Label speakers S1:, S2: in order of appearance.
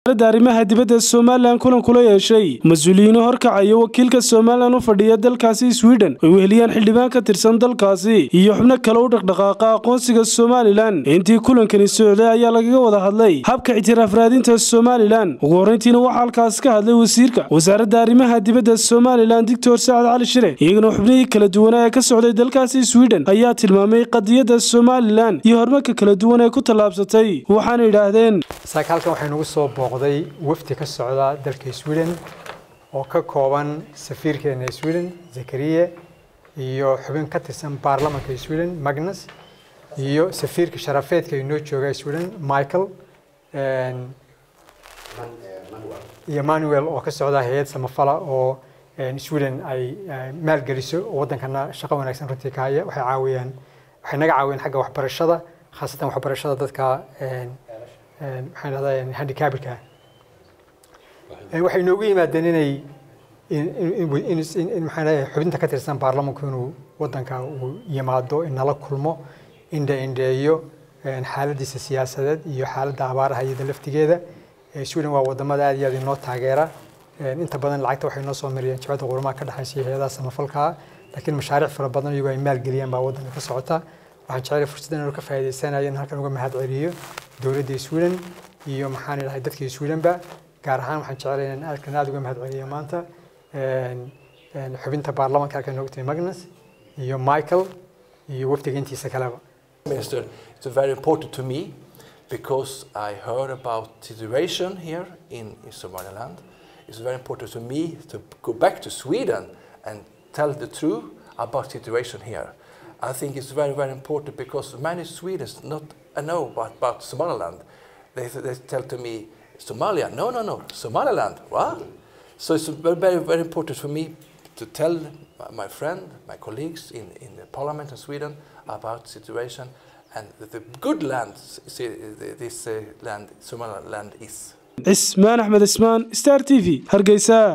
S1: wasaaradda arrimaha dibadda somalilan kulan kula yeeshay mas-uuliyiino horkacaya wakiilka somalilan u fadhiya dalkaasi swiden ay weheliyaan xildhibaan ka tirsan dalkaasi iyo xubno kale u dhaqdhaqaaqa aqoonsiga somalilan intii kulankani socday ayaa lagaga wada hadlay habka ictiraaf raadinta somalilan ugu horreyntiina waxaa halkaas ka hadlay wasiirka wasaaradda arrimaha dibadda somalilan doctor sacad cali shire iyagana xubnihii kala duwanaa ee ka socday dalkaasi swiden ayaa tilmaamay qadiyadda somalilan iyo horumarka kala duwan ee ku tallaabsatay waxaana yidhaahdeen
S2: saaka halkan waxay nagu soo booqday wafdi ka socda dalka sweden oo ka kooban safiirkeena sweden zakariya iyo xubin ka tirsan baarlamanka sweden magnus iyo safiirka sharafeedka inoo jooga sweden michael iyo manuel oo ka socda hay-ad samafala oo sweden ay maalgeliso oo waddankana shaqo wanaagsan runtii ka haya waxay caawiyaan waxay naga caawiyeen xagga waxbarashada khaasatan waxbarashada dadka maxaan dhahdaa handicapka waxay inoogu yimaadeen inay in maxaan leeyahay xubinta ka tirsan baarlamanku inuu waddanka uu yimaado inala kulmo indha indheeyo xaaladiisa siyaasadeed iyo xaaladda abaaraha iyada laftigeeda sweden waa wadamada aad iyo aad inoo taageera inta badan lacagta waxay noo soo mariyeen jabadda qurumaha ka dhexaysa hay-adaha samafalka laakiin mashaariic fara badan iyagoo ay maalgeliyaan baa waddanka ka socota waxaan jeclay fursaddan inuu ka faa'iidaysanayo in halkan uga mahad celiyo dowladda sweden iyo maxaan idhahay dadka swedenba gaar ahaan waxaan jeclay inaan halkan aad uga mahad celiyo maanta xubinta baarlamanka halkan noogu timi magnus iyo michael iyo wafdiga intiisa kaleba
S3: Minister, it's very important to me because I heard about situation here in, in Somaliland. It's very important to me to go back to Sweden and tell the truth about situation here. I think it's very, very important because many Swedes not know about, about Somaliland. They, they tell to me, Somalia, no, no, no, Somaliland, what? So it's very, very, very important for me to tell my friend, my colleagues in, in the parliament in Sweden about situation and the good land this uh, land, Somaliland is.
S1: cismaan axmed cismaan star t v hargeysa